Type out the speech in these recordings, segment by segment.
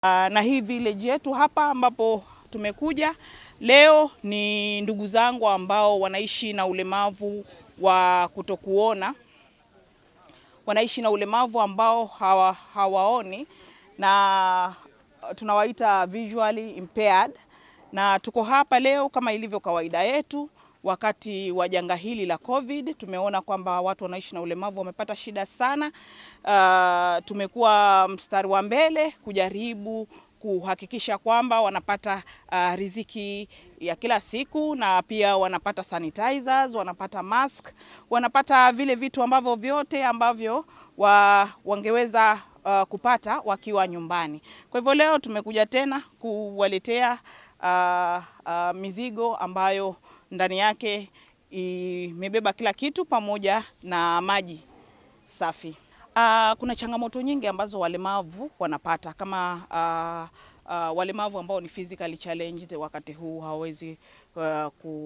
na hii village yetu hapa ambapo tumekuja leo ni ndugu zangu ambao wanaishi na ulemavu wa kutokuona, wanaishi na ulemavu ambao hawa, hawaoni na tunawaita visually impaired, na tuko hapa leo kama ilivyo kawaida yetu wakati wa janga hili la COVID tumeona kwamba watu wanaishi na ulemavu wamepata shida sana. Uh, tumekuwa mstari wa mbele kujaribu kuhakikisha kwamba wanapata uh, riziki ya kila siku na pia wanapata sanitizers, wanapata mask, wanapata vile vitu ambavyo vyote ambavyo wa, wangeweza uh, kupata wakiwa nyumbani. Kwa hivyo leo tumekuja tena kuwaletea uh, uh, mizigo ambayo ndani yake imebeba kila kitu pamoja na maji safi. Uh, kuna changamoto nyingi ambazo walemavu wanapata kama uh, uh, walemavu ambao ni physically challenged wakati huu hawawezi uh,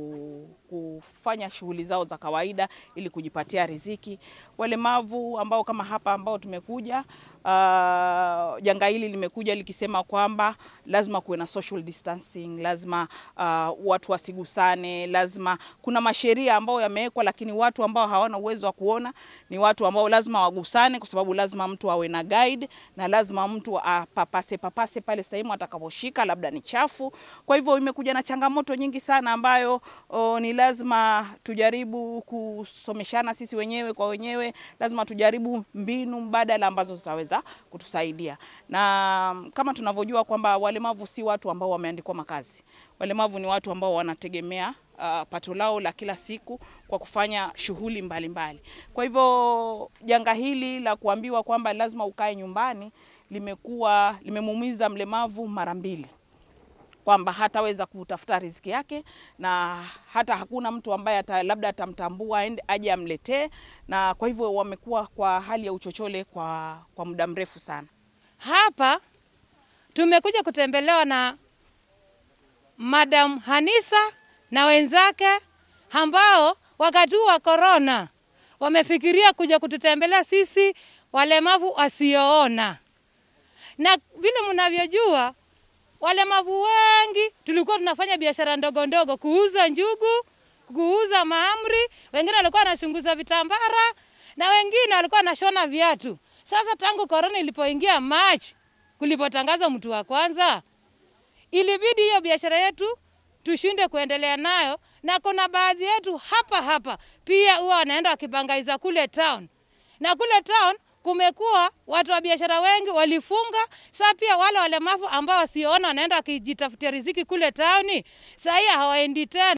kufanya shughuli zao za kawaida ili kujipatia riziki. Walemavu ambao kama hapa ambao tumekuja uh, janga hili limekuja likisema kwamba lazima kuwe na social distancing, lazima uh, watu wasigusane, lazima kuna masheria ambayo yamewekwa, lakini watu ambao hawana uwezo wa kuona ni watu ambao lazima wagusane, kwa sababu lazima mtu awe na guide na lazima mtu apapase papase pale sehemu atakaposhika labda ni chafu. Kwa hivyo imekuja na changamoto nyingi sana ambayo o, ni lazima tujaribu kusomeshana sisi wenyewe kwa wenyewe, lazima tujaribu mbinu mbadala ambazo zitaweza kutusaidia. Na kama tunavyojua kwamba walemavu si watu ambao wameandikwa makazi. Walemavu ni watu ambao wanategemea uh, pato lao la kila siku kwa kufanya shughuli mbalimbali. Kwa hivyo janga hili la kuambiwa kwamba lazima ukae nyumbani limekuwa limemuumiza mlemavu mara mbili kwamba hataweza kutafuta riziki yake na hata hakuna mtu ambaye ata, labda atamtambua aje amletee, na kwa hivyo wamekuwa kwa hali ya uchochole kwa, kwa muda mrefu sana. Hapa tumekuja kutembelewa na Madam Hanisa na wenzake ambao wakati huu wa korona wamefikiria kuja kututembelea sisi walemavu wasioona, na vile mnavyojua walemavu wengi tulikuwa tunafanya biashara ndogo ndogo, kuuza njugu, kuuza mahamri, wengine walikuwa wanachunguza vitambara na wengine walikuwa wanashona viatu. Sasa tangu korona ilipoingia Machi, kulipotangaza mtu wa kwanza, ilibidi hiyo biashara yetu tushinde kuendelea nayo, na kuna baadhi yetu hapa hapa pia huwa wanaenda wakipangaiza kule town, na kule town kumekuwa watu wa biashara wengi walifunga. Saa pia wale walemavu ambao wasioona wanaenda wakijitafutia riziki kule tauni, saa hii hawaendi tena.